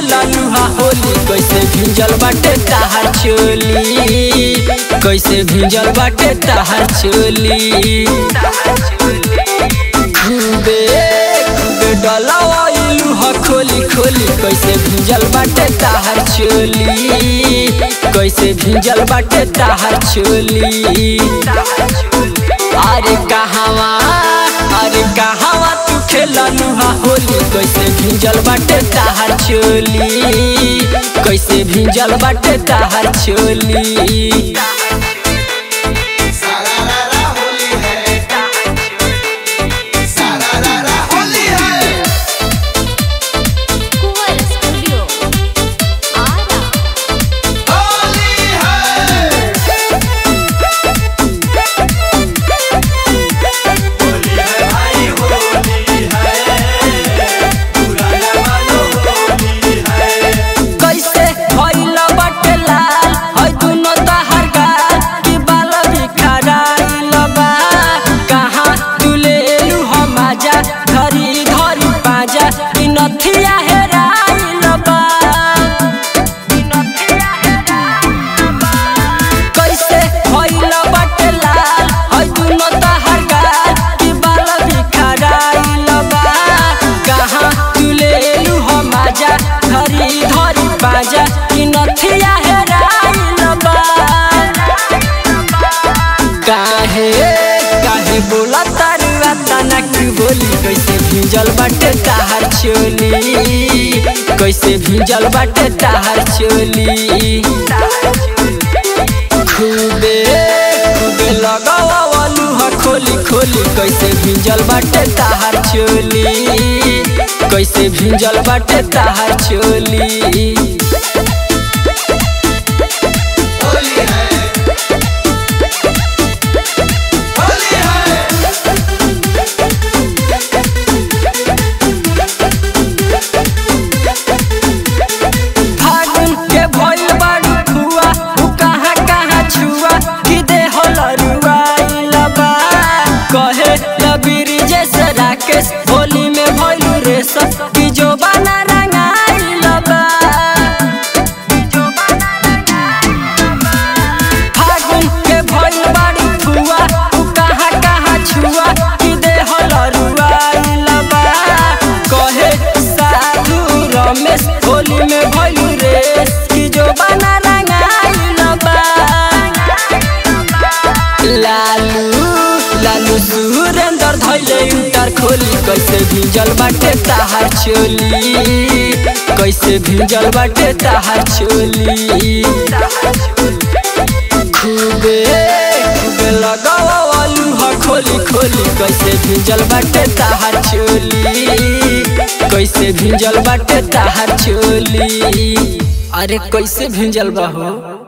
खेललू हा होली कैसे भिंजल बाटे ताहार चोली कैसे भिंजल बाटे ताहार चोली खूबे खूबे डलवाइलू हा खोली खोली कैसे भिंजल बाटे ताहार चोली कैसे भिंजल बाटे ताहार चोली अरे कहवा अरे कहवा तू खेललू हा होली कैसे भिंजल बाटे ताहार चोली कैसे भिंजल बाटे ताहार चोली सारारा होली है सारारा होली है कुंवर स्टूडियो आरा होली है होली है भाई होली है पुराना वालो होली है कैसे भइल बाटे लाल है दुनो तहार गाल कि बाल बिखराइल बा कहाँ तू लेलू हम आजा धरी धरी पाजा कि नथिया हेराइल बा कैसे भइल बाटे लाल है दुनो तहार गाल कि बाल बिखराइल बा कहाँ तू लेलू हम आजा धरी धरी बाजा कि नथिया हेराइल बा काहे काहे बोला तारुआ तनक बोली कैसे भिंजल बाटे ताहार चोली कैसे भिंजल बाटे ताहार चोली खूबे खूबे लगावलू हा खोली खोली कैसे भिंजल बाटे ताहार चोली कैसे भिंजल बाटे ताहार चोली होली है होली है फागुन के भइल बारू फुआ उ कहाँ कहाँ छुआ कि दे होलरुआ बा कहे लबीरी जैसे राकेश होली में भइलू रे सब कि जो बना रंगाइल बा फागुन के भइल बारू फुआ उ कहाँ कहाँ छुआ कि दे होलरुआ बा कहे साधु रमेश होली में भइलू रे कि जो बना रंगाइल बा लालू लालू सुरेंद्र धैले इंटर खोली कैसे भिंजल बाटे ताहार चोली कैसे भिंजल बाटे ताहार चोली खूबे खूबे लगावलू हा खोली खोली कैसे भिंजल बाटे ताहार चोली कैसे भिंजल बाटे ताहार चोली अरे कैसे भिंजल बा हो